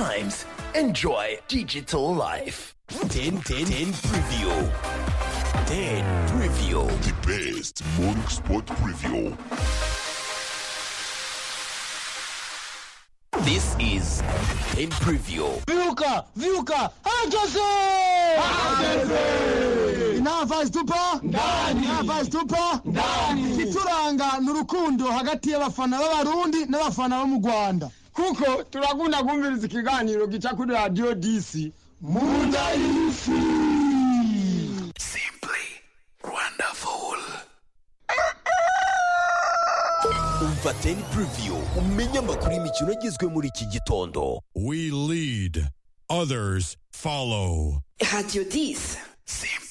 times. Enjoy digital life. 10 10 10 preview. 10 preview. The best morning sport preview. This is 10 preview. Viuka, viuka, hageze! Hageze! Inava zitupa? Ndani! Inava zitupa? Ndani! Ikituranga ni urukundo hagati y'abafana b'abarundi n'abafana bo mu Rwanda. kuko turakunda kumviriza ikiganiro gica kuri radiyo disi Munda y'isi! Simply wonderful. Umva 10 preview umenye amakuru y'imikino agezwe muri iki gitondo. We lead, others follow. Radio 10. Simply